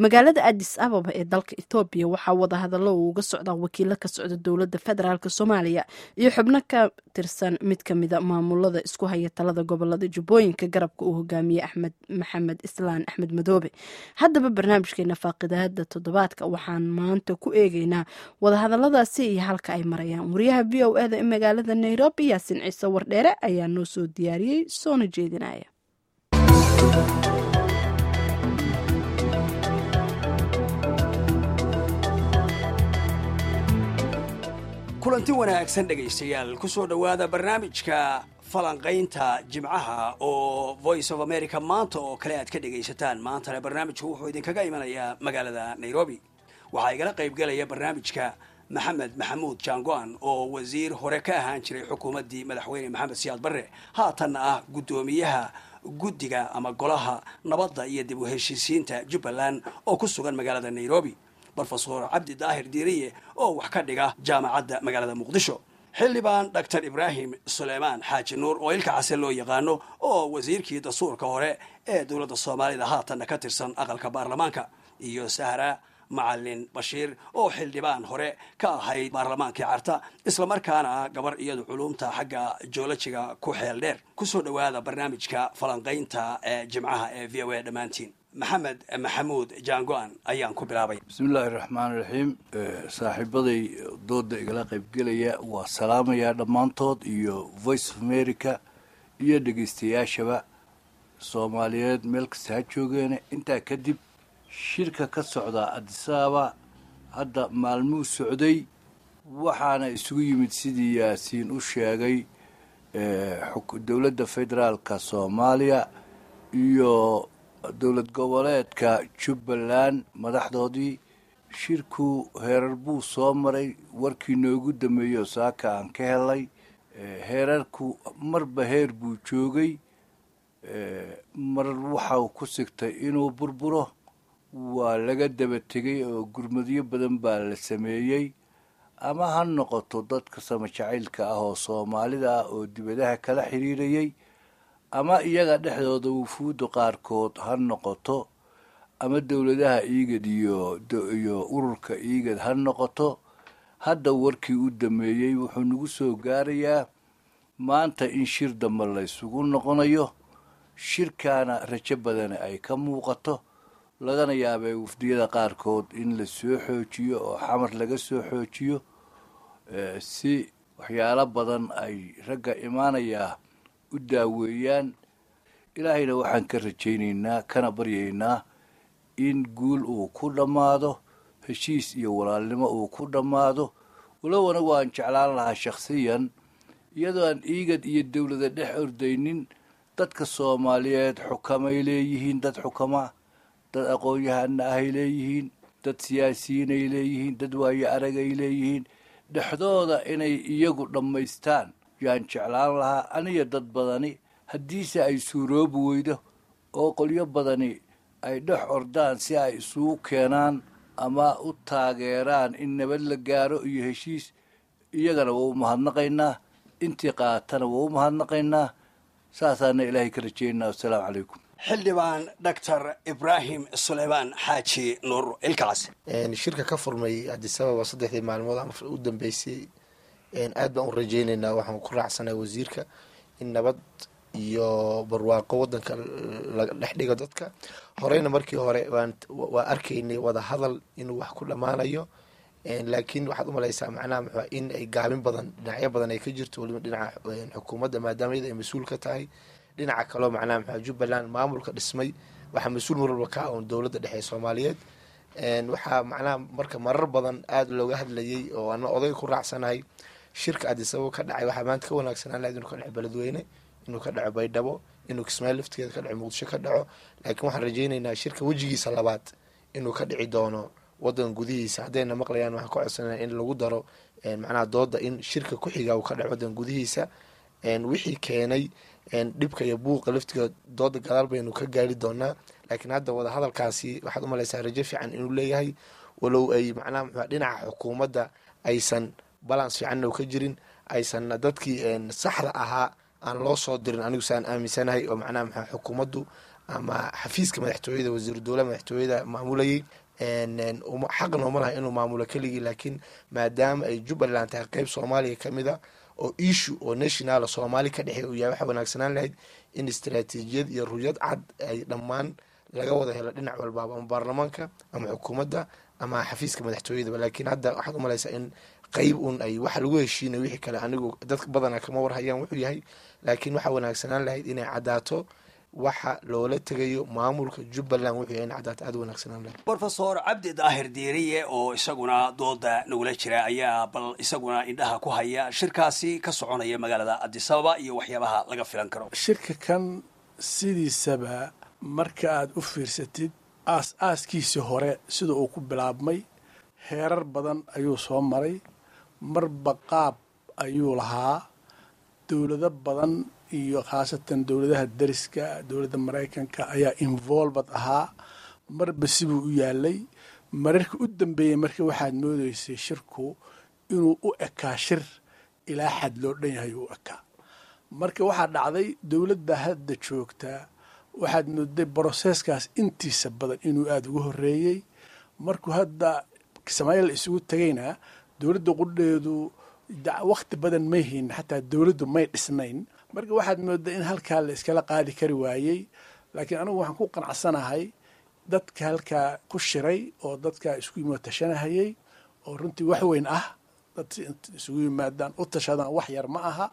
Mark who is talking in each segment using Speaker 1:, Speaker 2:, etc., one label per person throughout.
Speaker 1: magaalada adis ababa ee dalka ethoobiya waxaa wadahadallo uu uga socdaa wakiilo ka socda dowladda federaalk soomaaliya iyo xubno ka tirsan mid kamida maamulada isku haya talada gobolada jubbooyinka garabka uu hogaamiyey axmed maxamed islaan axmed madoobe haddaba barnaamijkeena faaqidaada toddobaadka waxaan maanta ku eegeynaa wadahadaladaasi iyo halka ay marayaan wariyaha v o eda ee magaalada nairobi yaasin ciise wardheere ayaa noo soo diyaariyey soona jeedinaya
Speaker 2: kulanti wanaagsan dhegaystayaal ku soo dhowaada barnaamijka falanqaynta jimcaha oo voice of america maanta oo kale aad ka dhegaysataan maantana barnaamijku wuxuu idinkaga imanayaa magaalada nairobi waxaa igala qaybgalaya barnaamijka maxamed maxamuud jangoan oo wasiir hore ka ahaan jiray xukuumaddii madaxweyne maxamed siyaad barre haatanna ah guddoomiyaha guddiga ama golaha nabadda iyo dib u heshiisiinta jubbaland oo ku sugan magaalada nairobi rofesor cabdi daahir diiriye oo wax ka dhiga jaamacadda magaalada muqdisho xildhibaan doctor ibraahim suleymaan xaaji nuur oo ilka case loo yaqaano oo wasiirkii dastuurka hore ee dowladda soomaalida haatanna ka tirsan aqalka baarlamaanka iyo sahra macalin bashiir oo xildhibaan hore ka ahayd baarlamaankii carta islamarkaana gabar iyadu culumta xagga joolojiga ku xeel dheer kusoo dhowaada barnaamijka falanqaynta ee jimcaha ee v o a dhammaantiin maxamed maxamuud jangoan ayaan ku bilaabay
Speaker 3: bismillaahi raxmaan raxiim saaxiibaday dooda igala qaybgelaya waa salaamayaa dhammaantood iyo voice of america iyo dhegaystayaashaba soomaaliyeed meel kasta ha joogeene intaa kadib shirka ka socda adisababa hadda maalmuu socday waxaana isugu yimid sidii yaasiin u sheegay dowladda federaalka soomaaliya iyo dowlad goboleedka jubbaland madaxdoodii shirku heerar buu soo maray warkii noogu dameeyo saaka aan ka helay heerarku marba heer buu joogay mar waxau ku sigtay inuu burburo waa laga daba tegay oo gurmadyo badan baa la sameeyey ama ha noqoto dadka sama jacaylka ah oo soomaalida ah oo dibadaha kala xiriirayay ama iyaga dhexdooda wufuudda qaarkood ha noqoto ama dowladaha iigad iyo iyo ururka iigad ha noqoto hadda warkii u dameeyey wuxuu nagu soo gaarayaa maanta in shir dambe la ysugu noqonayo shirkaana rajo badani ay ka muuqato lagana yaabee wafdiyada qaarkood in la soo xoojiyo oo xamar laga soo xoojiyo si waxyaalo badan ay ragga imaanayaa u daaweeyaan ilaahayna waxaan ka rajaynaynaa kana baryaynaa in guul uu ku dhammaado heshiis iyo walaalnimo uu ku dhammaado walow anagu aan jeclaan lahaa shakhsiyan iyadoo aan iigad iyo dowlada dhex ordaynin dadka soomaaliyeed xukamay leeyihiin dad xukama dad aqoon-yahana ahay leeyihiin dad siyaasiyiin ay leeyihiin dad waayo arag ay leeyihiin dhexdooda inay iyagu dhammaystaan yaan jeclaan lahaa aniyo dad badani haddiise ay suuroobi weydo oo qolyo badani ay dhex ordaan si ay isugu keenaan ama u taageeraan in nabad la gaaro iyo heshiis iyagana waa u mahadnaqaynaa intii qaatana waa u mahadnaqaynaa saasaana ilaahay ka rajeynaa wasalaamu calaykum
Speaker 2: xildhibaan doctor ibraahim suleymaan xaaji nuur ilkaas
Speaker 4: shirka ka furmay adisababa saddexdii maalmood ama u dambeysay aad baan u rajeyneynaa waxaan ku raacsanaa wasiirka in nabad iyo barwaaqo wadanka laga dhex dhigo dadka horeyna markii hore waa arkaynay wada hadal inuu wax ku dhammaanayo laakiin waxaad umalaysaa macnaha muxua in ay gaabin badan dhinacyo badan ay ka jirto waliba dhinaca xukuumadda maadaama iyada ay mas-uul ka tahay dhinaca kaleo macnaha muxua jubbaland maamulka dhismay waxaa mas-uul mar walba ka oon dowladda dhexe soomaaliyeed waxaa macnaha marka marar badan aada looga hadlayay oo ana odayga ku raacsanahay shirka adisababa ka dhacay waxaa maanta ka wanaagsanaan lahayd inuu ka dhaco beledweyne inuu ka dhaco baydhabo inuu kismaayo laftigeeda ka dhaco muqdisho ka dhaco laakiin waxaan rajeyneynaa shirka wejigiisa labaad inuu ka dhici doono wadan gudihiisa haddayna maqlayaan waxaan ka codsanaa in lagu daro macnaha dooda in shirka ku-xiga uu ka dhaco wadan gudihiisa wixii keenay dhibka iyo buuqa laftigeeda dooda gadaal baynu ka gaari doonaa laakiin hadda wada hadalkaasi waxaad umalaysaa rajo fiican inuu leeyahay walow ay macnaha muxua dhinaca xukuumadda aysan balance fiicanna u ka jirin aysanna dadkii saxda ahaa aan loo soo dirin anigu saan aaminsanahay oo macnaha maxaa xukuumaddu ama xafiiska madaxtooyada wasiiru dowlaha madaxtooyada maamulayay xaqna uma laha inuu maamulo keligii laakiin maadaama ay jubbaland tahay qeyb soomaaliya kamid a oo issue oo nationala soomaali ka dhexey uu yahay waxaa wanaagsanaan lahayd in istaraatiijiyad iyo ruyad cad ay dhammaan laga wada helo dhinac walbaaba ama baarlamaanka ama xukuumadda ama xafiiska madaxtooyadaba laakiin hadda waxaad umalaysaa in qeyb un ay waxa lagu heshiinay wixii kale anigu dadka badana kama warhayaan wuxuu yahay laakiin waxaa wanaagsanaan lahayd inay caddaato waxa loola tegayo maamulka jubbaland wuxuu yahay in caddaato aada wanaagsanaan lahayd
Speaker 2: rofesor cabdi daahir diiriye oo isaguna dooda nagula jira ayaa bal isaguna indhaha ku haya shirkaasi ka soconaya magaalada adisababa iyo waxyaabaha laga filan karo
Speaker 5: shirka kan sidiisaba marka aada u fiirsatid aas aaskiisii hore sida uu ku bilaabmay heerar badan ayuu soo maray marba qaab ayuu lahaa dowlado badan iyo khaasatan dowladaha dariska dowladda maraykanka ayaa involved ahaa marba sibuu u yaalay mararka u dambeeyey marka waxaad moodeysay shirku inuu u ekaa shir ilaa xad loo dhan yahay uu ekaa marka waxaa dhacday dowladda hadda joogtaa waxaad mooday broseskaas intiisa badan inuu aada uga horeeyey markuu hadda samaayil isugu tegayna dowladda qudheedu wakti badan may hayn xataa dowladdu may dhisnayn marka waxaad moodaa in halkaa la iskala qaadi kari waayey laakiin anigu waxaan ku qanacsanahay dadka halkaa ku shiray oo dadkaa isku yimid tashanahayey oo runtii wax weyn ah dad isugu yimaadaan u tashadaan wax yar ma aha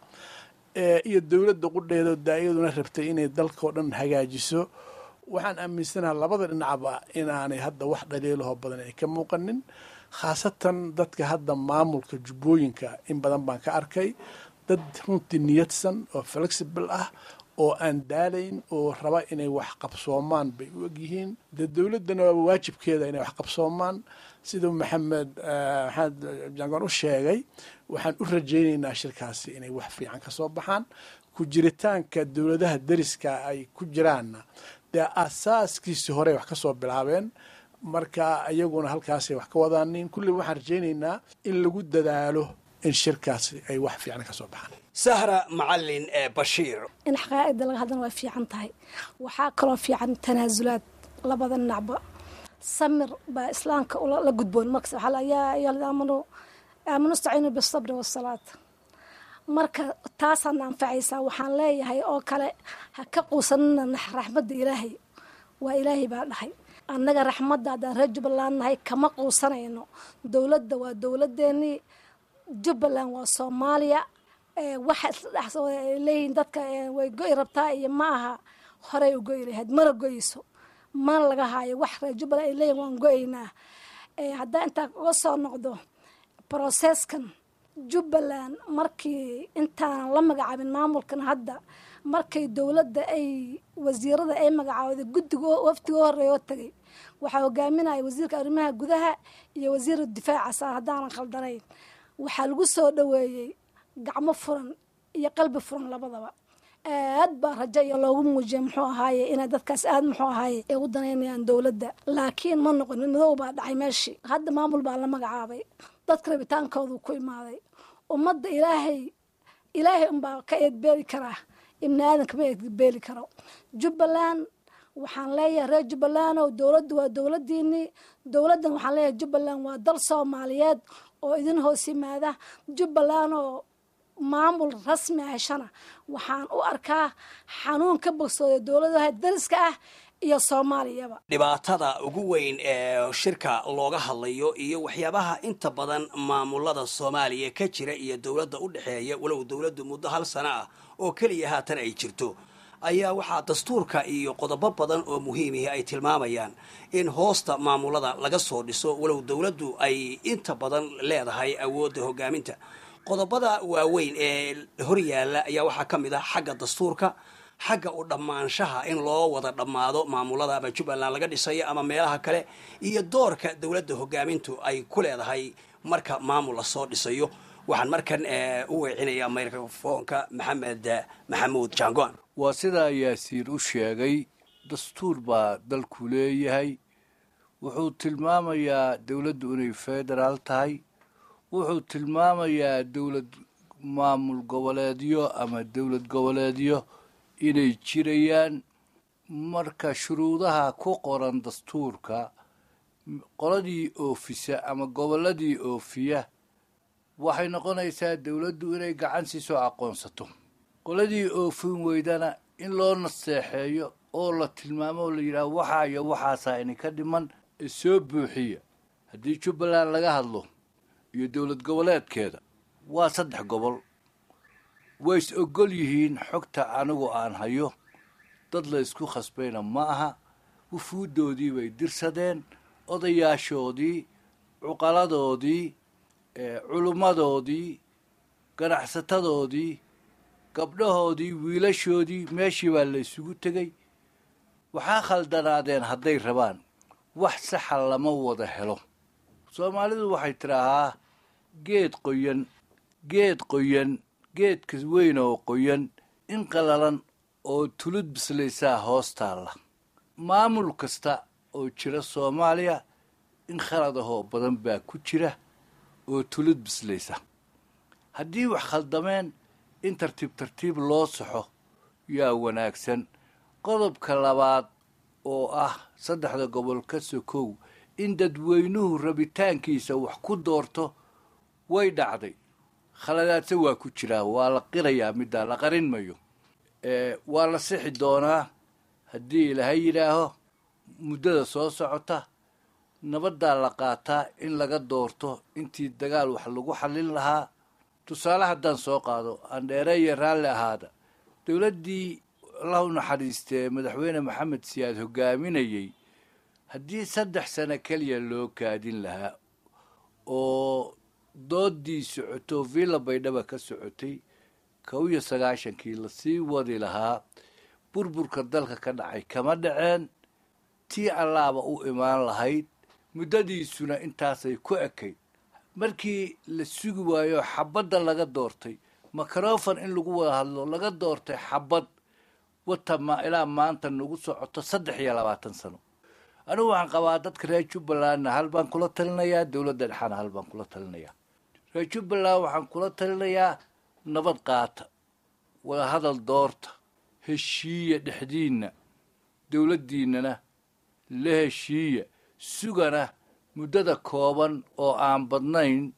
Speaker 5: iyo dowladda qudheeda daayaduna rabtay inay dalkao dhan hagaajiso waxaan aaminsanaha labada dhinacba inaanay hadda wax dhaliilahoo badan ay ka muuqanin khaasatan dadka hadda maamulka jubbooyinka in badan baan ka arkay dad runtii niyadsan oo flexible ah oo aan daalayn oo raba inay wax qabsoomaan bay u egyihiin dee dowladdana waaba waajibkeeda inay wax qabsoomaan siduu maxamed maxamed jangoon u sheegay waxaan u rajaynaynaa shirkaasi inay wax fiican ka soo baxaan ku jiritaanka dowladaha deriska ay ku jiraanna dee asaaskiisii horey wax ka soo bilaabeen marka iyaguna halkaasay wax ka wadaanin kulli waxaan rajaynaynaa in lagu dadaalo in shirkaasi ay wax fiican ka soo baxaan
Speaker 2: sahra macalin ee bashiir
Speaker 6: in xaqaa'ida laga hadlana way fiican tahay waxaa kaloo fiican tanaasulaad labada dhinacba samir baa islaamka la gudboon markas waxaa la yaa ayuha aamanu aamanu istaciinu bisabri wasalaat marka taasaana anfacaysaa waxaan leeyahay oo kale ha ka quusanina raxmadda ilaahay waa ilaahay baa dhahay annaga raxmadda haddaan reer jubbaland nahay kama quusanayno dowladda waa dowladdeennii jubbaland waa soomaaliya waxa isla dhex ay leeyihiin dadka way go'i rabtaa iyo ma aha horey u go'i lahayd mana goyso mana laga haayo wax reer jubbaland ay leeyihin waan go'aynaa haddaa intaa uga soo noqdo broseskan jubbaland markii intaanan la magacaabin maamulkan hadda markay dowladda ay wasiirada ay magacaawday guddiga waftiga horeeya oo tagay waxaa hogaaminaya wasiirka arrimaha gudaha iyo wasiira difaaca saa haddaanan khaldanayn waxaa lagu soo dhoweeyey gacmo furan iyo qalbi furan labadaba aad baa rajo iyo loogu muujiyay muxuu ahaaye inay dadkaas aad muxuu ahaaye ay u danaynayaan dowladda laakiin ma noqon madow baa dhacay meeshii hadda maamul baa la magacaabay dadka rabitaankoodu ku imaaday ummadda ilaahay ilaahay unbaa ka eedbeeli karaa ibni aadanka ma eedbeeli karo jubbaland waxaan leeyahay reer jubbaland oo dowladdu waa dowladdiinii dowladdan waxaan leeyahay jubbaland waa dal soomaaliyeed oo idin hoos yimaada jubbaland oo maamul rasmi ah heshana waxaan u arkaa xanuun ka bogsooda dowladaha dariska ah iyo soomaaliyaba
Speaker 2: dhibaatada ugu weyn ee shirka looga hadlayo iyo waxyaabaha inta badan maamulada soomaaliya ka jira iyo dowladda u dhexeeya walow dowladdu muddo hal sano ah oo keliya haatan ay jirto ayaa waxaa dastuurka iyo qodobo badan oo muhiimihi ay tilmaamayaan in hoosta maamulada laga soo dhiso walow dowladdu ay inta badan leedahay awoodda hogaaminta qodobada waaweyn ee horyaalla ayaa waxaa ka mid ah xagga dastuurka xagga u dhammaanshaha in loo wada dhammaado maamulada ama jubbaland laga dhisayo ama meelaha kale iyo doorka dowladda hogaamintu ay ku leedahay marka maamul lasoo dhisayo waxaan markan u weecinayaa microfoonka maxamed maxamuud jangoan
Speaker 3: waa sidaa yaasiin u sheegay dastuur baa dalku leeyahay wuxuu tilmaamayaa dowladdu inay federaal tahay wuxuu tilmaamayaa dowlad maamul goboleedyo ama dowlad goboleedyo inay jirayaan marka shuruudaha ku qoran dastuurka qoladii oofisa ama gobolladii oofiya waxay noqonaysaa dowladdu inay gacan siisoo aqoonsato qoladii oofin weydana in loo naseexeeyo oo la tilmaamo oo la yidhaaho waxaa iyo waxaasaa idinka dhiman ee soo buuxiya haddii jubbaland laga hadlo iyo dowlad goboleedkeeda waa saddex gobol way is ogol yihiin xogta anigu aan hayo dad la ysku khasbayna ma aha wufuuddoodii bay dirsadeen odayaashoodii cuqaladoodii culummadoodii ganacsatadoodii gabdhahoodii wiilashoodii meeshii baa la isugu tegey waxaa khaldanaadeen hadday rabaan wax saxa lama wada helo soomaalidu waxay tidhaahaa geed qoyan geed qoyan geedka weyn oo qoyan in qalalan oo tulud bislaysaa hoos taalla maamul kasta oo jira soomaaliya in khaladahoo badan baa ku jira oo tulud bislaysa haddii wax khaldameen in tartiib tartiib loo saxo yaa wanaagsan qodobka labaad oo ah saddexda gobol ka sokow in dadweynuhu rabitaankiisa wax ku doorto way dhacday khaladaadse waa ku jiraa waa la qirayaa middaa la qarin mayo waa la sixi doonaa haddii ilaahay yidhaaho muddada soo socota nabaddaa la qaataa in laga doorto intii dagaal wax lagu xallin lahaa tusaale haddaan soo qaado andheereeya raalli ahaada dowladdii allah u naxariistee madaxweyne maxamed siyaad hogaaminayey haddii saddex sano keliya loo kaadin lahaa oo doodii socoto villa baydhaba ka socotay kow iyo sagaashankii lasii wadi lahaa burburka dalka ka dhacay kama dhaceen tii allaaba u imaan lahayd muddadiisuna intaasay ku ekayd markii la sugi waayo xabadda laga doortay makarofon in lagu wada hadlo laga doortay xabad wata ma ilaa maanta nagu socoto saddex iyo labaatan sano anigu waxaan qabaa dadka reer jubbalandna hal baan kula talinayaa dowladda dhexaana hal baan kula talinayaa reer jubbaland waxaan kula talinayaa nabad qaata wada hadal doorta heshiiya dhexdiinna dowladdiinnana la heshiiya sugana muddada kooban oo aan badnayn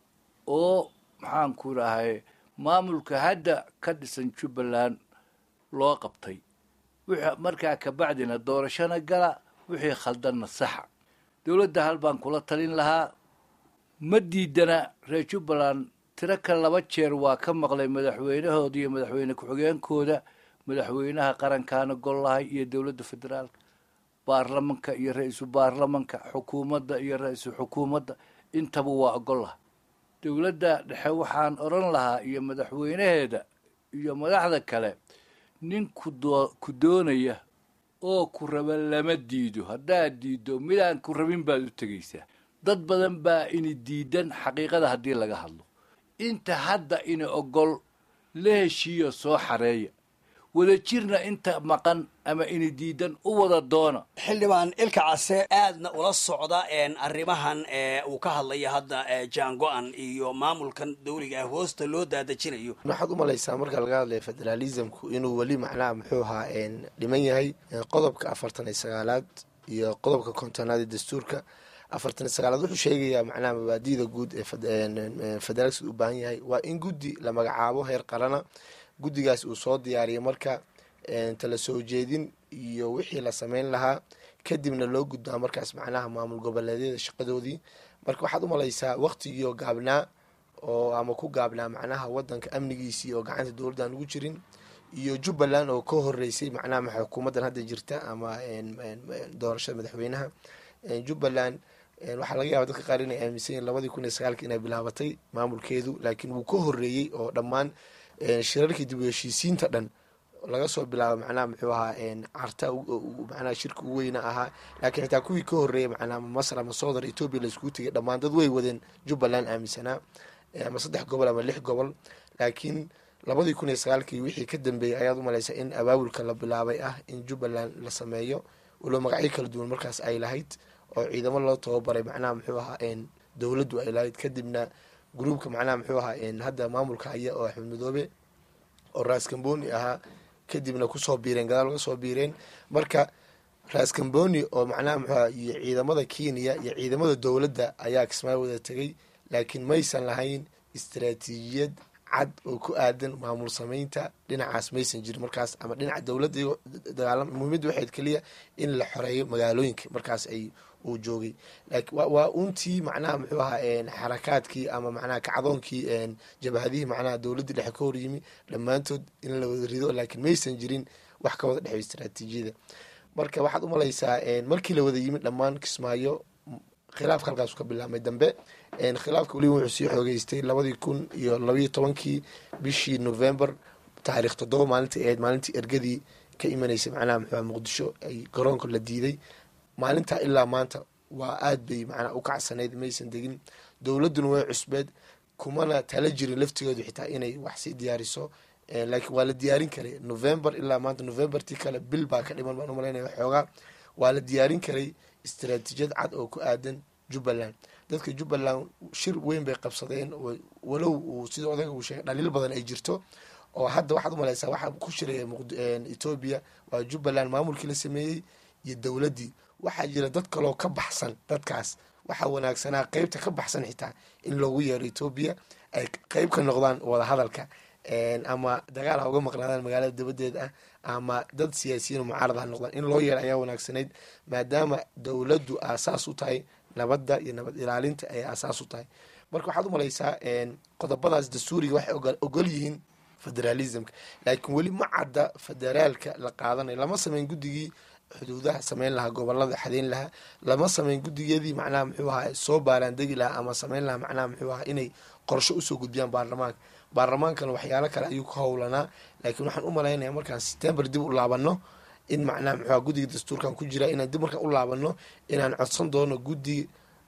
Speaker 3: oo maxaan ku dhahay maamulka hadda ka dhisan jubbaland loo qabtay wixii markaa kabacdina doorashona gala wixii khaldanna saxa dowladda hal baan kula talin lahaa ma diidana reer jubbaland tiro ka laba jeer waa ka maqlay madaxweynahooda iyo madaxweyne ku-xigeenkooda madaxweynaha qarankaana gollahay iyo dowladda federaalka baarlamanka iyo ra-iisul baarlamanka xukuumadda iyo ra-iisul xukuumadda intaba waa ogollaha dowladda dhexe waxaan odhan lahaa iyo madaxweynaheeda iyo madaxda kale nin kudoo ku doonaya oo ku raba lama diido haddaad diiddo midaan ku rabin baad u tegaysaa dad badan baa ini diidan xaqiiqada haddii laga hadlo inta hadda ini ogol la heshiiyo soo xareeya wada jirna inta maqan ama ini diidan u wada doona
Speaker 2: xildhibaan ilka case aadna ula socda arrimahan uu ka hadlaya hadda jaango-an iyo maamulkan dawliga ah hoosta loo daadejinayo
Speaker 4: waxaad u malaysaa marka laga hadlaya federalismku inuu weli macnaha muxuu ahaa dhiman yahay qodobka afartan iyo sagaalaad iyo qodobka kontonaad ee dastuurka afartan iyo sagaalaad wuxuu sheegayaa macnaha mabaadida guud ee federaalsi u baahan yahay waa in guddi la magacaabo heer qarana guddigaas uu soo diyaariyo marka tala soo jeedin iyo wixii la sameyn lahaa kadibna loo gudbaa markaas macnaha maamul goboleedyada shaqadoodii marka waxaad u malaysaa waqtigiioo gaabnaa oo ama ku gaabnaa macnaha wadanka amnigiisii oo gacanta dowladdan ugu jirin iyo jubbaland oo ka horeysay macnaha xukuumaddan hadda jirta ama doorashada madaxweynaha jubbaland waxaa laga yaaba dadka qaar inay aaminsan yihin labadii kun iyo sagaalki inay bilaabatay maamulkeedu laakiin wuu ka horeeyey oo dhammaan shirarkii dib u heshiisiinta dhan laga soo bilaabo macnaha muxuu ahaa carta macnaha shirka ugu weyna ahaa laakiin xitaa kuwii ka horeeyay macnaha masar ama souther ethoopia laiskugu tegay dhammaan dad way wadeen jubbaland aaminsanaa ama saddex gobol ama lix gobol laakiin labadii kun iyo sagaalkii wixii ka dambeeyey ayaad u malaysa in abaabulka la bilaabay ah in jubbaland la sameeyo walo magacyo kala duwan markaas ay lahayd oo ciidamo loo tababaray macnaha muxuu ahaa dowladdu ay lahayd kadibna gruubka macnaha muxuu ahaa hadda maamulka haya oo axmed madoobe oo raas kamboni ahaa kadibna kusoo biireen gadaal uga soo biireen marka raskamboni oo macnaha muxuuha iyo ciidamada kenya iyo ciidamada dowladda ayaa kismaayo wada tegay laakiin maysan lahayn istaraatiijiyad cad oo ku aadan maamul sameynta dhinacaas maysan jirin markaas ama dhinaca dowladda dagaalama muhiimadda waxayd keliya in la xoreeyo magaalooyinka markaas ay uu joogay laakiin waa untii macnaha muxuu ahaa xarakaadkii ama macnaha kacdoonkii jabhadihii macnaha dowladdii dhexe ka horyimi dhammaantood in la wada rido laakiin maysan jirin wax ka wada dhexeyo istaraatiijiyada marka waxaad umalaysaa markii la wada yimid dhammaan kismaayo khilaafka halkaasu ka bilaabmay dambe khilaafka weliba wuxuu sii xoogeystay labadii kun iyo labaiyo tobankii bishii november taariikh toddoba maalintai ahayd maalintii ergadii ka imanaysay macnaha muxuuha muqdisho ay garoonka la diiday maalintaa ilaa maanta waa aad bay macnaa u kacsanayd maysan degin dowladduna way cusbeed kumana tala jirin laftigoodu xitaa inay wax sii diyaariso laakiin waa la diyaarin karay november ilaa maanta novembertii kale bil baa ka dhiman baan umalaynaya xoogaa waa la diyaarin karay istaraatiijiyad cad oo ku aadan jubbaland dadka jubbaland shir weyn bay qabsadeen walow uu sida odaga uu sheegay dhaliil badan ay jirto oo hadda waxaad umalaysaa waxaa ku shiraya etoobiya waa jubbaland maamulkii la sameeyey iyo dowladdii waxaa jira dad kaloo ka baxsan dadkaas waxaa wanaagsanaa qeybta ka baxsan xitaa in loogu yeero etoobiya ay qeyb ka noqdaan wadahadalka ama dagaal ha uga maqnaadaan magaalada dabadeed ah ama dad siyaasiyiin mucaarad ha noqdaan in loo yeero ayaa wanaagsanayd maadaama dowladdu aasaas u tahay nabadda iyo nabad ilaalinta ay aasaas u tahay marka waxaad umalaysaa qodobadaas dastuuriga waxay ogol yihiin federalismka laakiin weli ma cadda federaalka la qaadanayo lama sameyn guddigii xuduudaha sameyn lahaa gobolada xadeyn lahaa lama sameyn guddigeedii macnaha muxuu ahaa soo baaraandegi lahaa ama sameyn lahaa macnaha muxuu ahaa inay qorsho usoo gudbiyaan baarlamaanka baarlamaankana waxyaalo kale ayuu ka howlanaa laakiin waxaan u malaynaya markaan september dib u laabano in macnaha muxuuha guddiga dastuurkan ku jira inaan dib markaan u laabano inaan codsan doono guddi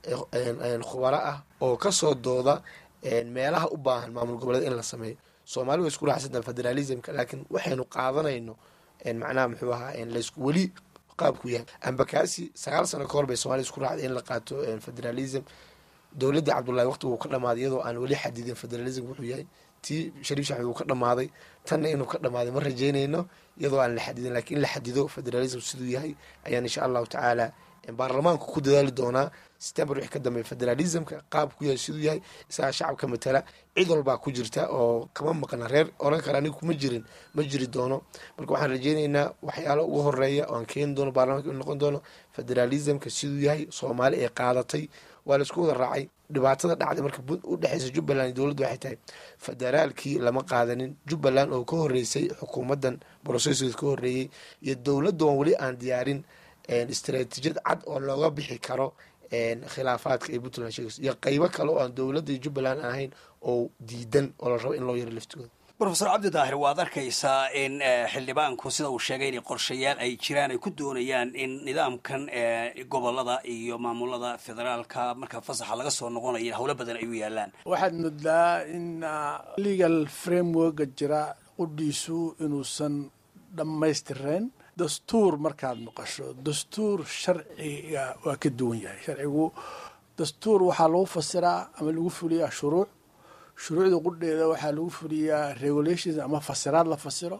Speaker 4: khubaro ah oo kasoo dooda meelaha u baahan maamul goboleed in la sameeyo soomaali way isku raacsanta federalismka laakiin waxaynu qaadanayno macnaha muxuu ahaa laysku weli qaabku yahay ambakaasi sagaal sano ka hor bay somalia isku raacday in la qaato federalism dowladda cabdullahi waqti wuu ka dhamaaday iyadoo aan weli xadidin federalism wuxuu yahay tii shariif shaxmed wuu ka dhamaaday tanna inuu ka dhamaaday ma rajeynayno iyadoo aan la xadidin lakiin in la xadido federalism siduu yahay ayaan insha allahu tacaala baarlamaanku ku dadaali doonaa september wixii ka dambeeya federalismka qaabku yahay siduu yahay isagaa shacabka matala cid walbaa ku jirta oo kama maqna reer oran kara aniga kuma jirin ma jiri doono marka waxaan rajeyneynaa waxyaalo ugu horeeya oo aan keeni doono baarlamanka inu noqon doono federalismka siduu yahay soomaali ay qaadatay waa laisku wada raacay dhibaatada dhacday marka u dhexeysa jubbaland iyo dowladda waxay tahay federaalkii lama qaadanin jubbaland oo ka horeysay xukuumaddan broceskeed ka horeeyey iyo dowladda oon weli aan diyaarin istaraatiijiyad cad oo looga bixi karo khilaafaadka ay puntland sheegayso iyo qeybo kale oo aan dowladda iyo jubbaland aan ahayn oo diidan oo la rabo in loo yaro laftigooda
Speaker 2: rofesor cabdi daahir waad arkaysaa in xildhibaanku sida uu sheegay inay qorshayaal ay jiraan ay ku doonayaan in nidaamkan gobolada iyo maamulada federaalka marka fasaxa laga soo noqonayo howlo badan ay u yaalaan
Speaker 5: waxaad moodaa in legal frameworka jira qudhiisu inuusan dhammaystireen dastuur markaad maqasho dastuur sharciga waa ka duwan yahay sharcigu dastuur waxaa lagu fasiraa ama lagu fuliyaa shuruuc shuruucda qudheeda waxaa lagu fuliyaa regulations ama fasiraad la fasiro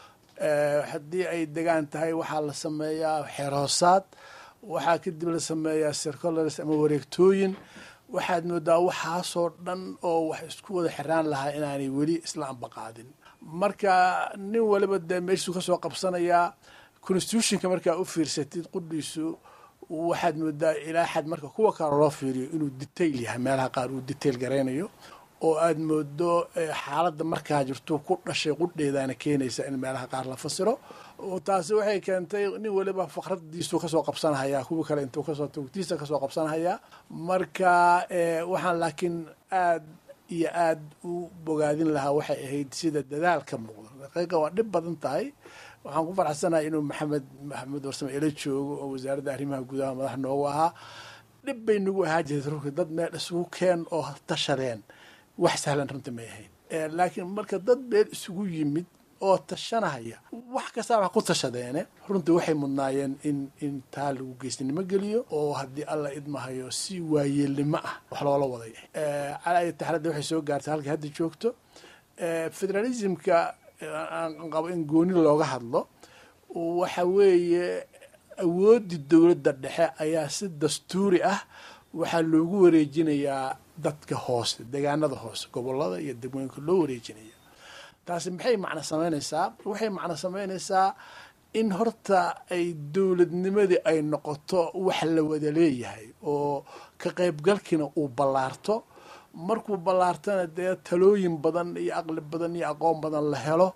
Speaker 5: haddii ay degaan tahay waxaa la sameeyaa xeroosaad waxaa kadib la sameeyaa circulars ama wareegtooyin waxaad moodaa waxaasoo dhan oo wax isku wada xiraan lahaa inaanay weli isla ambaqaadin marka nin waliba dee meeshuu kasoo qabsanayaa constitutionka markaa u fiirsatid qudhiisu waxaad moodaa ilaa xad marka kuwa kale loo fiiriyo inuu detail yahay meelaha qaar uu detail garaynayo oo aada moodo xaaladda markaa jirto ku dhashay qudheedaana keenaysa in meelaha qaar la fasiro taasi waxay keentay nin waliba fakradiisu kasoo qabsanhayaa kuwii kale intuu kasoo tugtiisa kasoo qabsanhayaa marka waxaan laakiin aad iyo aad u bogaadin lahaa waxay ahayd sida dadaal ka muuqda daqiiqa waa dhib badan tahay waxaan ku faraxsanahay inuu maxamed maxamed warsame ila joogo oo wasaaradda arrimaha gudaha madax noogu ahaa dhib bay nagu ahaa jirtay runtii dad meel isugu keen oo tashadeen wax sahlan runta may ahayn laakiin marka dad meel isugu yimid oo tashanahaya wax kastaa wax ku tashadeene runtii waxay mudnaayeen in in taa lagu geysnimo geliyo oo haddii alla idmahayo si waayeelnimo ah wax loola waday calaa taxradda waxay soo gaartay halkay hadda joogto federalismka aan qabo in gooni looga hadlo waxa weeye awooddii dowladda dhexe ayaa si dastuuri ah waxaa loogu wareejinayaa dadka hoose deegaanada hoose gobolada iyo degmooyinka loo wareejinaya taasi maxay macno samaynaysaa waxay macno samaynaysaa in horta ay dowladnimadii ay noqoto wax la wada leeyahay oo ka qaybgalkiina uu ballaarto markuu ballaartana dee talooyin badan iyo aqli badan iyo aqoon badan la helo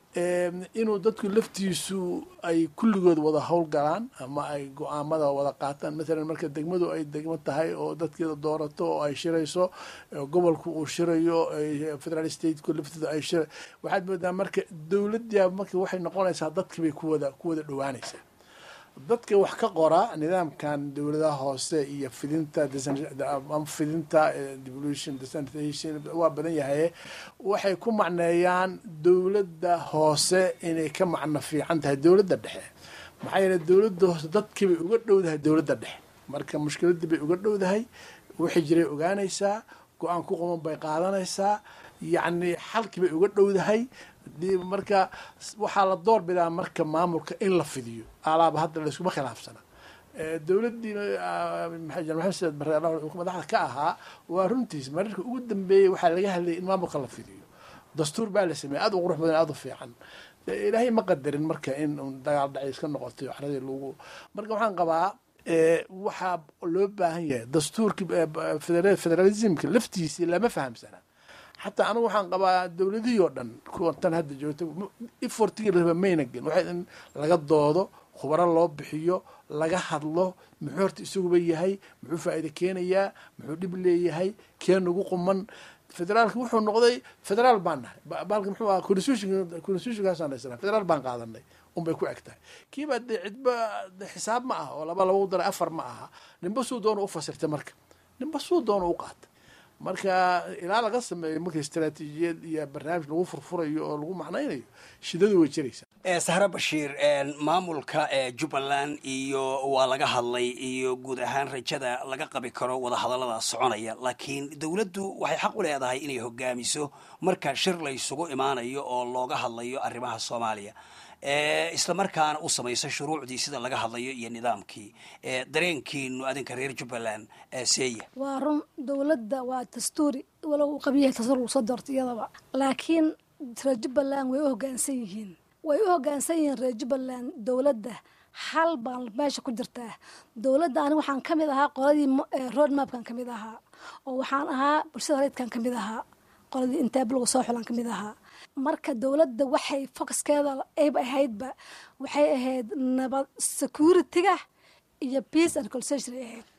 Speaker 5: inuu dadku laftiisu ay kulligood wada howlgalaan ama ay go-aamada wada qaataan maalan marka degmadu ay degmo tahay oo dadkeeda doorato oo ay shirayso gobolku uu shirayo federal stateku lafteeda ay shira waxaad moodaa marka dowladda marka waxay noqonaysaa dadkibay kuwada ku wada dhowaanaysaa dadka wax ka qora nidaamkan dowladaha hoose iyo fidinta fidinta devolution decentralization waa badan yahaye waxay ku macneeyaan dowladda hoose inay ka macno fiican tahay dowladda dhexe maxaa yeele dowladda hoose dadkiibay uga dhowdahay dowladda dhexe marka mushkiladii bay uga dhowdahay wixii jiray ogaanaysaa go-aan ku qoman bay qaadanaysaa yacni xalkii bay uga dhowdahay marka waxaa la door bidaa marka maamulka in la fidiyo alaaba hadda layskuma khilaafsana dowladdii maxamed bare madaxda ka ahaa waa runtiis mararka ugu dambeeyey waxaa laga hadlayay in maamulka la fidiyo dastuur baa la sameeyey aad u qurux badan aad u fiican ilaahay ma qadarin marka in dagaal dhacay iska noqotay waxradii lagu marka waxaan qabaa waxaa loo baahan yahay dastuurkii federalismka laftiisii lama fahamsana xataa anigu waxaan qabaa dowladihii oo dhan kuwa tan hadda joogta ifortigii raba mayna gelin waxay in laga doodo khubaro loo bixiyo laga hadlo muxuu horta isaguba yahay muxuu faa'iida keenayaa muxuu dhib leeyahay kee nagu quman federaalka wuxuu noqday federaal baan nahay baalka muxuu ahaa constitution constitutionkaasaan haysanaa federaal baan qaadanay unbay ku eg tahay kiiba dee cidba xisaab ma aha oo laba lagu daray afar ma aha ninba suu doona u fasirtay marka ninba suu doona u qaatay marka ilaa laga sameeyo marka istaraatiijiyad iyo barnaamij lagu furfurayo oo lagu macnaynayo shidadu way jiraysaa
Speaker 2: sahre bashiir maamulka jubbaland iyo waa laga hadlay iyo guud ahaan rajada laga qabi karo wadahadallada soconaya laakiin dowladdu waxay xaq u leedahay inay hogaamiso marka shir laysugu imaanayo oo looga hadlayo arrimaha soomaaliya isla markaana u samaysa shuruucdii sida laga hadlayo iyo nidaamkii dareenkiinu adinka reer jubbaland seeya
Speaker 6: waa run dowladda waa dastuuri walow uu qabyahay dastuur lagu soo doorta iyadaba laakiin reer jubbaland way u hoggaansan yihiin way u hoggaansan yihiin reer jubbaland dowladda hal baan meesha ku jirtaa dowladda ani waxaan ka mid ahaa qoladii road mapkan ka mid ahaa oo waxaan ahaa bulshada reydkan ka mid ahaa qoladii intaabloga soo xulan ka mid ahaa marka dowladda waxay focuskeeda ayb ahaydba waxay ahayd nabad security-ga iyo peace and concession ay ahayd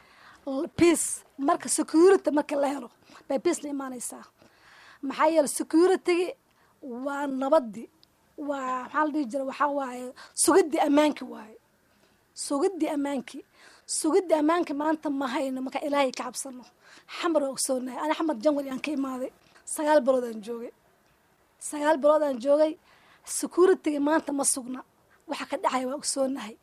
Speaker 6: peace marka security marka la helo bay peace la imaanaysaa maxaa yeele security-gi waa nabaddi waa maxaa la dhihi jira waxaa waaye sugiddii ammaanki waaye sugiddii ammaanki sugiddii ammaanki maanta ma hayno marka ilaahay ka cabsano xamar waa ogsoonahay ani xamar janwari aan ka imaaday sagaal bilood aan joogay sagaal bilood aan joogay security-ga maanta ma sugna waxa ka dhacaya waa ogsoonahay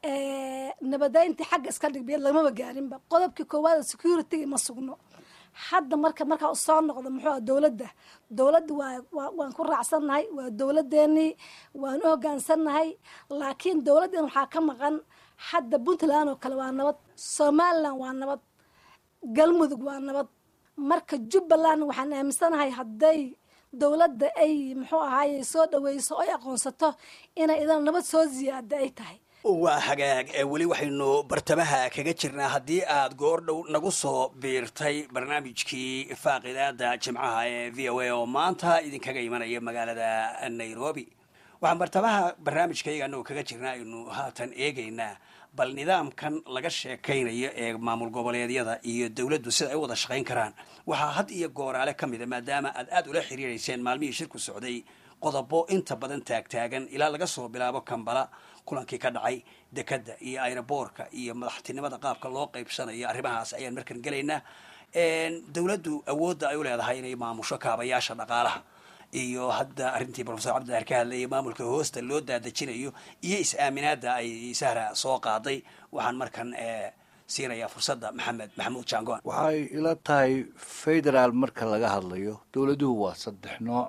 Speaker 6: nabadayntii xagga iska dhigbiya lamaba gaarinba qodobkii koowaad security-ga ma sugno hadda marka markaa soo noqdo muxuu ah dowladda dowladda waa waan ku raacsannahay waa dowladdeennii waan u hoggaansannahay laakiin dowladdan waxaa ka maqan hadda puntland oo kale waa nabad somalilan waa nabad galmudug waa nabad marka jubbaland waxaan aaminsanahay hadday dowladda ay muxuu ahaaye soo dhaweyso o ay aqoonsato inay idan nabad soo ziyaada ay tahay
Speaker 2: waa hagaag weli waxaynu bartamaha kaga jirnaa haddii aad goor dhow nagu soo biirtay barnaamijkii faaqidaada jimcaha ee v o a oo maanta idinkaga imanaya magaalada nairobi waxaan bartamaha barnaamijkayga anagoo kaga jirnaa aynu haatan eegaynaa bal nidaamkan laga sheekaynayo ee maamul goboleedyada iyo dowladdu sida ay u wada shaqayn karaan waxaa had iyo gooraale ka mida maadaama aad aada ula xiriirayseen maalmihii shirku socday qodobo inta badan taagtaagan ilaa laga soo bilaabo kambala kulankii ka dhacay dekadda iyo aeroboorka iyo madaxtinimada qaabka loo qaybsanayo arrimahaas ayaan markan gelaynaa dowladdu awoodda ay u leedahay inay maamusho kaabayaasha dhaqaalaha iyo hadda arrintii profesor cabdidaar ka hadlayay maamulka hoosta loo daadejinayo iyo is-aaminaadda ay sahra soo qaaday waxaan markan siinayaa fursadda maxamed maxamuud jangoan
Speaker 3: waxay ila tahay federaal marka laga hadlayo dowladuhu waa saddex nooc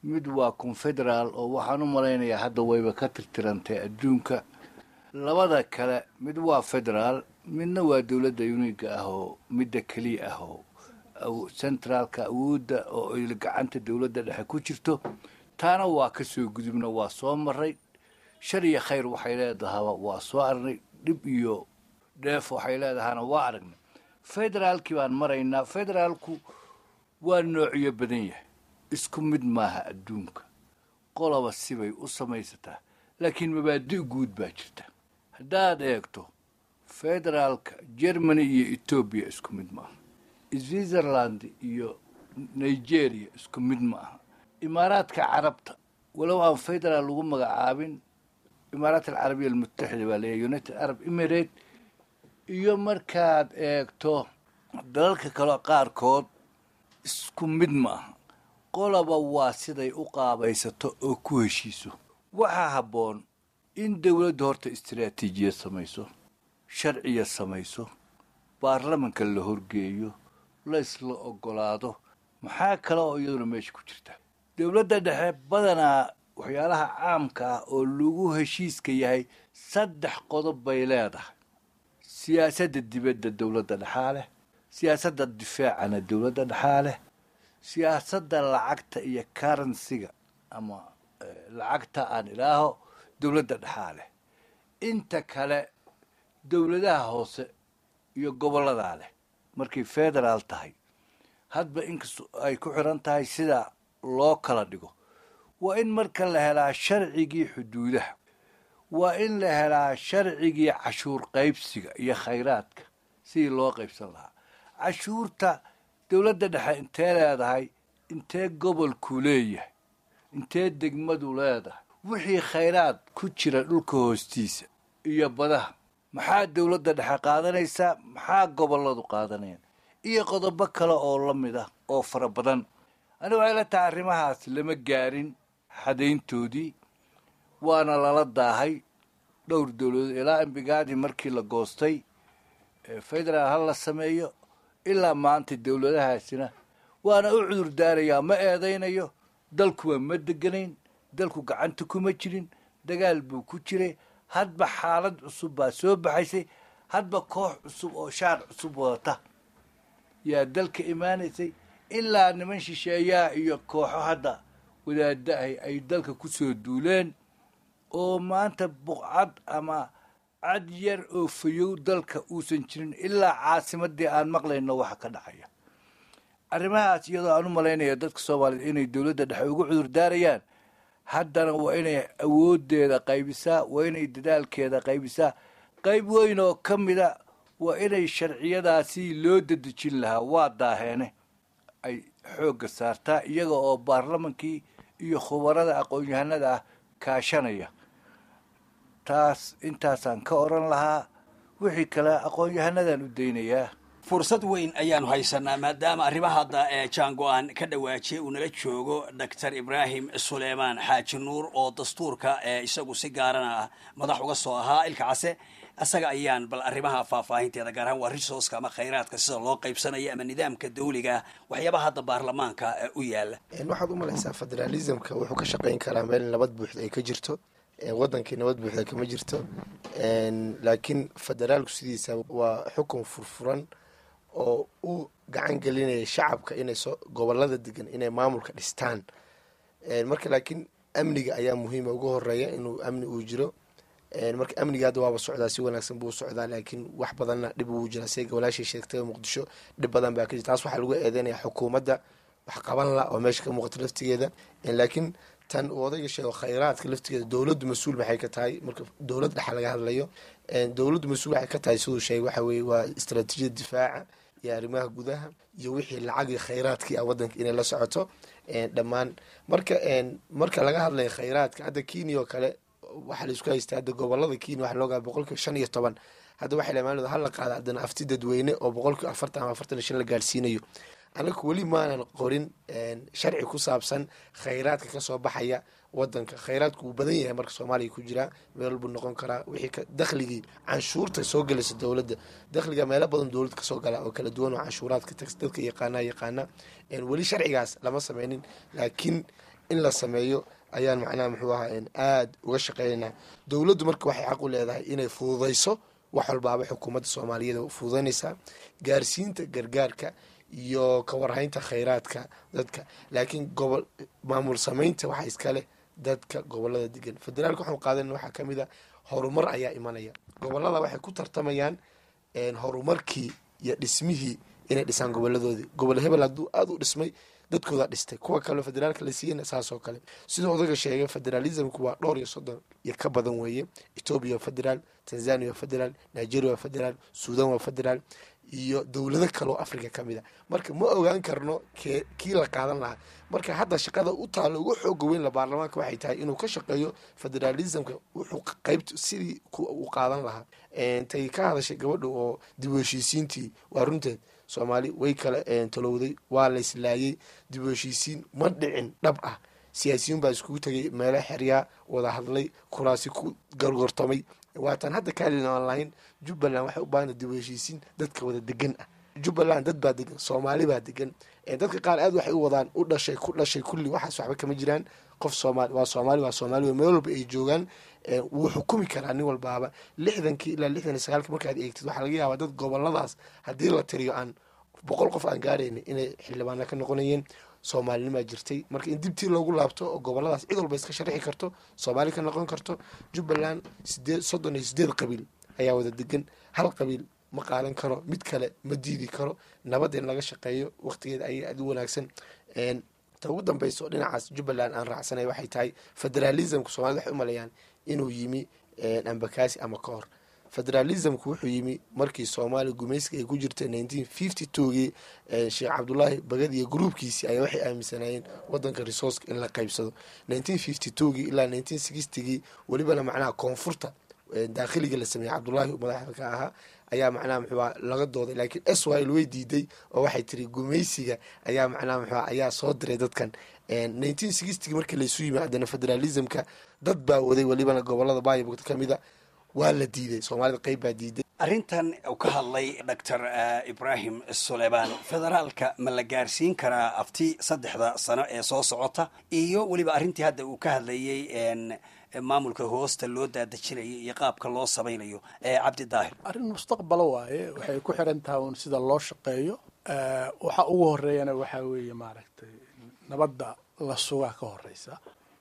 Speaker 3: mid waa confederaal oo waxaan u malaynayaa hadda wayba ka tirtirantay adduunka labada kale mid waa federaal midna waa dowladda uniga ah oo midda keliya ah oo centraalka awoodda oo ay gacanta dowladda dhexe ku jirto taana waa ka soo gudubna waa soo maray shar iyo khayr waxay leedahaba waa soo aragnay dhib iyo dheef waxay leedahana waa aragnay federaalkii baan maraynaa federaalku waa noocyo badan yahay isku mid maaha adduunka qoloba sibay u samaysataa laakiin mabaadi' guud baa jirta haddaad eegto federaalka germany iyo etoobiya isku mid maaha switzerland iyo nigeria isku mid ma aha imaaraadka carabta walow aan federaal lagu magacaabin imaaraat alcarabiya almutaxida baa leeyahy united arab emirate iyo markaad eegto dalalka kale qaarkood isku mid ma aha qolaba waa siday u qaabaysato oo ku heshiiso waxaa habboon in dowladda horta istaraatiijiyad samayso sharciya samayso baarlamanka la horgeeyo laysla ogolaado maxaa kale oo iyaduna meesha ku jirta dowladda dhexe badanaa waxyaalaha caamka ah oo lagu heshiiska yahay saddex qodob bay leedahay siyaasadda dibadda dowladda dhexaa leh siyaasadda difaacana dowladda dhexaa leh siyaasadda lacagta iyo karansiga ama lacagta aan ilaaho dowladda dhexaa leh inta kale dowladaha hoose iyo gobolladaa leh markay federaal tahay hadba inkastoo ay ku xiran tahay sida loo kala dhigo waa in marka la helaa sharcigii xuduudaha waa in la helaa sharcigii cashuur qaybsiga iyo khayraadka sidii loo qaybsan lahaa cashuurta dowladda dhexe intee leedahay intee gobolku leeyahay intee degmadu leedahay wixii khayraad ku jira dhulka hoostiisa iyo badaha maxaa dowladda dhexe qaadanaysaa maxaa gobolladu qaadanayaan iyo qodobo kale oo la mid ah oo fara badan aniga waxay la tahay arrimahaas lama gaarin xadayntoodii waana lala daahay dhowr dowladood ilaa imbigaadii markii la goostay federaal ha la sameeyo ilaa maanta dowladahaasina waana u cudur daarayaa ma eedaynayo dalkuwa ma deganayn dalku gacanta kuma jirin dagaal buu ku jiray hadba xaalad cusub baa soo baxaysay hadba koox cusub oo shaar cusub wadata yaa dalka imaanaysay ilaa niman shisheeyaa iyo kooxo hadda wadaadahay ay dalka ku soo duuleen oo maanta buqcad ama cad yar oo fayow dalka uusan jirin ilaa caasimadii aan maqlayno waxa ka dhacaya arrimahaas iyadoo aan u malaynaya dadka soomaaliyeed inay dowladda dhexe ugu cudur daarayaan haddana waa inay awoodeeda qaybisaa waa inay dadaalkeeda qaybisaa qayb weyn oo ka mida waa inay sharciyadaasi loo dadejin lahaa waa daaheene ay xoogga saartaa iyaga oo baarlamankii iyo khubarada aqoon-yahanada ah kaashanaya taas intaasaan ka odhan lahaa wixii kale aqoon-yahanadan u daynayaa
Speaker 2: fursad weyn ayaanu haysanaa maadaama arrimaha hadda ee jaango-aan ka dhawaajiyay uu nala joogo doctor ibraahim suleymaan xaaji nuur oo dastuurka ee isagu si gaarana ah madax uga soo ahaa ilka case isaga ayaan bal arrimaha faahfaahinteeda gaar ahaan waa resourceka ama khayraadka sida loo qaybsanayo ama nidaamka dawliga waxyaabaha hadda baarlamaanka u yaala
Speaker 4: waxaad u malaysaa federalismka wuxuu ka shaqeyn karaa meel nabad buuxda ay ka jirto wadankii nabad buuxda kama jirto laakiin federaalku sidiisa waa xukun furfuran oo u gacan gelinaya shacabka inay soo gobolada degan inay maamulka dhistaan marka laakiin amniga ayaa muhiima ugu horeeya inuu amni uu jiro marka amniga hadda waaba socdaa si wanaagsan buu socdaa laakiin wax badanna dhib uu jira siga walaashii sheegtay muqdisho dhib badan baa ka jira taas waxaa lagu eedeynaya xukuumadda wax qaban la oo meesha ka muuqato laftigeeda laakiin tan uu odayga sheego khayraadka laftigeeda dowladdu mas-uul maxay ka tahay marka dowlad dhexa laga hadlayo dowladdu mas-uul waxay ka tahay siduu sheegay waxa weye waa istaraatiijiyada difaaca iyo arrimaha gudaha iyo wixii lacagii khayraadkii ah wadanka inay la socoto dhammaan marka marka laga hadlayo khayraadka hadda kenya oo kale waxaa laisku haystaa hadda gobolada kenya waxa loogaa boqolkiiba shan iyo toban hadda waxay lamaanooda hala qaada haddana afti dadweyne oo boqolkiiba afartan ama afartan iyo shan la gaadhsiinayo anaga weli maanan qorin sharci ku saabsan khayraadka kasoo baxaya wadanka khayraadku wuu badan yahay marka soomaaliya ku jiraa meel buu noqon karaa wixii dakhligii canshuurta soo gelaysa dowladda dakhliga meelo badan dowladda kasoo gala oo kala duwan oo canshuuraadka tax dadka yaqaana yaqaana weli sharcigaas lama sameynin laakiin in la sameeyo ayaan macnaha muxuu ahaa aada uga shaqeynaynaa dowladdu marka waxay xaq u leedahay inay fududayso wax walbaaba xukuumadda soomaaliyeed fududaynaysaa gaarsiinta gargaarka iyo ka warhaynta khayraadka dadka laakiin gobol maamul samaynta waxaa iskale dadka gobolada degan federaalka waxaan qaadanayna waxaa kamid a horumar ayaa imanaya gobolada waxay ku tartamayaan horumarkii iyo dhismihii inay dhisaan goboladoodii gobol hebel hadduu aada u dhismay dadkooda dhistay kuwa kaleo federaalka la siiyana saasoo kale sidoo odaga sheegay federalismku waa dhowr iyo soddon iyo ka badan weeye etoobiya waa federaal tanzania waa federaal nigeria waa federaal suudan waa federaal iyo dowlado kaleo africa ka mid a marka ma ogaan karno ke kii la qaadan lahaa marka hadda shaqada u taalo ugu xooga weyn la baarlamaanka waxay tahay inuu ka shaqeeyo federalismka wuxuu qeybt sidii u qaadan lahaa tay ka hadashay gabadha oo dib u heshiisiintii waa runteed soomaali way kala talowday waa la islaayay dib u heshiisiin ma dhicin dhab ah siyaasiyiin baa iskugu tegay meelo xeryaa wada hadlay kuraasi ku gargortamay waataan hadda kaalin aan lahayn jubbaland waxay u baahanta dib u heshiisiin dadka wada degan ah jubbaland dad baa degan soomaali baa degan dadka qaar aad waxay u wadaan u dhashay ku dhashay kulli waxaas waxba kama jiraan qof soomaali waa soomaali waa soomaali meel walba ay joogaan wuu xukumi karaa nin walbaaba lixdankii ilaa lixdan iyo sagaalki markaad eegtid waxaa laga yaabaa dad goboladaas haddii la tiriyo aan boqol qof aan gaarayna inay xildhibaana ka noqonayeen soomaalinimaa jirtay marka in dibtii loogu laabto oo goboladaas cid walba iska sharixi karto soomaali ka noqon karto jubbaland sideed soddon iyo sideed qabiil ayaa wada degan hal qabiil ma qaadan karo mid kale ma diidi karo nabad in laga shaqeeyo waqtigeeda ayay aada u wanaagsan ta ugu dambeysa oo dhinacaas jubbaland aan raacsanay waxay tahay federalismka somalida waxay u maleeyaan inuu yimi ambakasi ama ka hor federalismku wuxuu yimi markii soomaaliya gumayska ay ku jirta nineteen fifty twogii sheekh cabdulaahi bagad iyo gruubkiisii ayaa waxay aaminsanaayeen wadanka resourceka in la qaybsado nineteen fifty twogii ilaa nineteen sixtygii welibana macnaha koonfurta daakhiliga la sameeyey cabdulaahi madaxda ka ahaa ayaa macnaha muxuua laga dooday laakiin israel way diiday oo waxay tiri gumaysiga ayaa macnaha muxua ayaa soo diray dadkan nineteen sixtygii markii laysu yimi haddana federalismka dad baa waday welibana gobolada baayibogta ka mida waa la diiday soomaalida qeyb baa diiday
Speaker 2: arrintan uu ka hadlay doctor ibrahim suleymaan federaalka ma la gaarsiin karaa afti saddexda sano ee soo socota iyo weliba arrintii hadda uu ka hadlayey maamulka hoosta loo daadejinayo iyo qaabka loo samaynayo cabdi daahir
Speaker 5: arrin mustaqbalo waaye waxay ku xiran tahay un sida loo shaqeeyo waxa ugu horeeyana waxaa weeye maaragtay nabadda la sugaa ka horeysa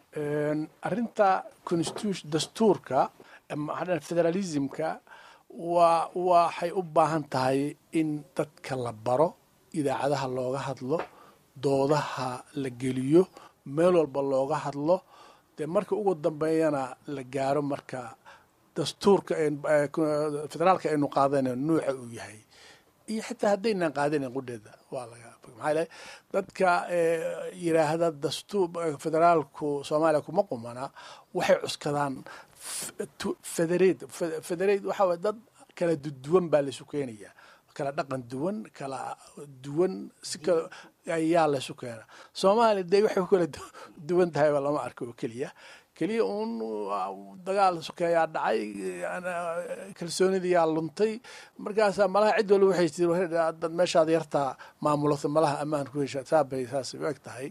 Speaker 5: arrinta constitution dastuurka federalismka waa waxay u baahan tahay in dadka la baro idaacadaha looga hadlo doodaha la geliyo meel walba looga hadlo dee marka ugu dambeeyana la gaaro marka dastuurka federaalka aynu qaadana nuuca uu yahay iyo xitaa haddaynan qaadanan qudheeda waa laga maxaa le dadka yiraahda dastuur federaalku soomaaliya kuma qumana waxay cuskadaan federate federate waxaa waye dad kala duwan baa laysu keenayaa kala dhaqan duwan kala duwan si kala ayaa laysu keenaa soomaaliya dee waxay ku kala duwan tahayba lama arko oo keliya keliya uun dagaal sokeeyaa dhacay kalsoonidiyaa luntay markaasaa malaha cid walba waxay tii dad meeshaad yartaa maamulata malaha ammaan ku hesha saabay saasay u eg tahay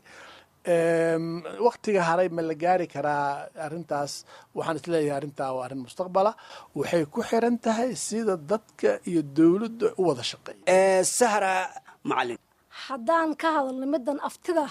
Speaker 5: waktiga haray ma la gaari karaa arrintaas waxaan isleeyahay arrintaa waa arrin mustaqbala waxay ku xiran tahay sida dadka iyo dowladda u wada shaqeeya
Speaker 2: sahra macalin
Speaker 6: haddaan ka hadalno middan aftida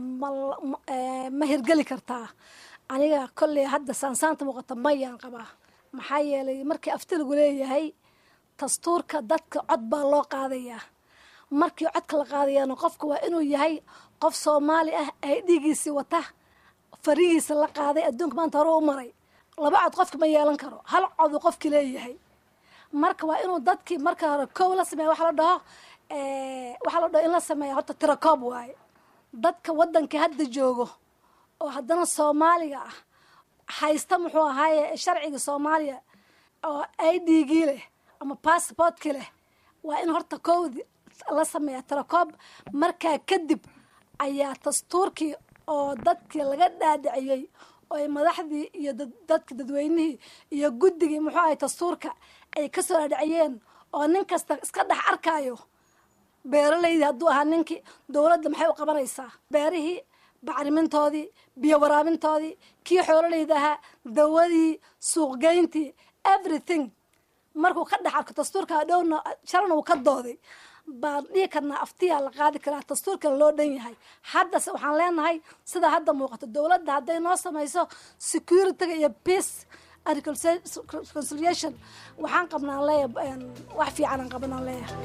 Speaker 6: ma hirgeli kartaa aniga kolley hadda saansaanta muuqata mayaan qabaa maxaa yeelay markii afti lagu leeyahay dastuurka dadka cod baa loo qaadayaa markii codka la qaadayana qofka waa inuu yahay qof soomaali ah ay dhiigiisii wata farihiisa la qaaday adduunka maanta hore u maray laba cod qofka ma yeelan karo hal coduu qofki leeyahay marka waa inuu dadkii marka hore kow la sameeya waxa la dhaho waxaa la dhaho in la sameeya horta tirakoob waaye dadka waddanka hadda joogo oo haddana soomaaliga ah haysta muxuu ahaaye sharciga soomaaliya oo i d gii leh ama bassbortkii leh waa in horta kowdi la sameeya tirakoob markaa kadib ayaa dastuurkii oo dadkii laga dhaadhiciyey oo madaxdii iyo dadka dadweynihii iyo guddigii muxuu ahay dastuurka ay ka soo dhaadhiciyeen oo nin kasta iska dhex arkaayo beeralaydii hadduu ahaa ninkii dowladda maxay u qabanaysaa beerihii bacrimintoodii biyo waraabintoodii kii xoololeyda ahaa dawadii suuqgeyntii everything markuu ka dhex arko dastuurka dhowna shalna uu ka dooday baan dhihi karnaa aftiyaa la qaadi karaa dastuurkana loo dhan yahay haddase waxaan leenahay sida hadda muuqato dowladda hadday noo samayso securityga iyo peace and reconciliation waxaan qabnaan leeyahay wax fiicanaan qabanaan leeyahay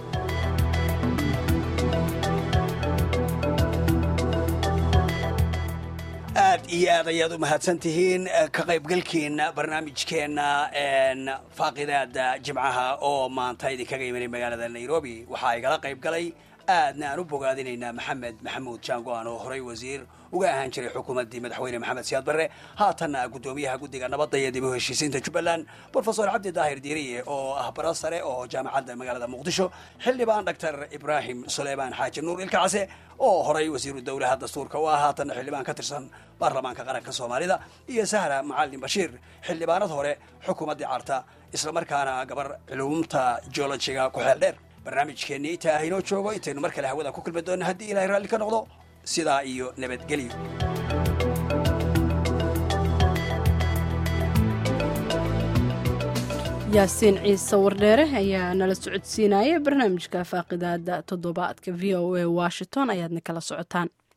Speaker 2: aad iyo aad ayaad u mahadsan tihiin ka qaybgalkiina barnaamijkeena faaqidaada jimcaha oo maanta idinkaga imanay magaalada nairobi waxaa igala qayb galay aadna aan u bogaadinaynaa maxamed maxamuud jaango-an oo horay wasiir uga ahaan jiray xukuumaddii madaxweyne maxamed siyaad barre haatanna guddoomiyaha guddiga nabadda iyo dib u heshiisiinta jubbaland brofesor cabdi daahir diiriye oo ah bara sare oo jaamacadda magaalada muqdisho xildhibaan doctor ibraahim suleymaan xaaji nuur ilkacase oo horay wasiiru dowlaha dastuurka u ah haatanna xildhibaan ka tirsan baarlamaanka qaranka soomaalida iyo sahra macalin bashiir xildhibaanad hore xukuumaddii carta islamarkaana gabar culumta geologiga ku xeel dheer barnaamijkeennii intaa ah inoo joogo intaynu mar kale hawada ku kulmi doonna haddii ilahay raalli ka noqdo sidaa iyo nabadgelyo
Speaker 1: yaasiin ciise wardheere ayaa nala socodsiinaya barnaamijka faaqidaada toddobaadka v o a washington ayaadna kala socotaan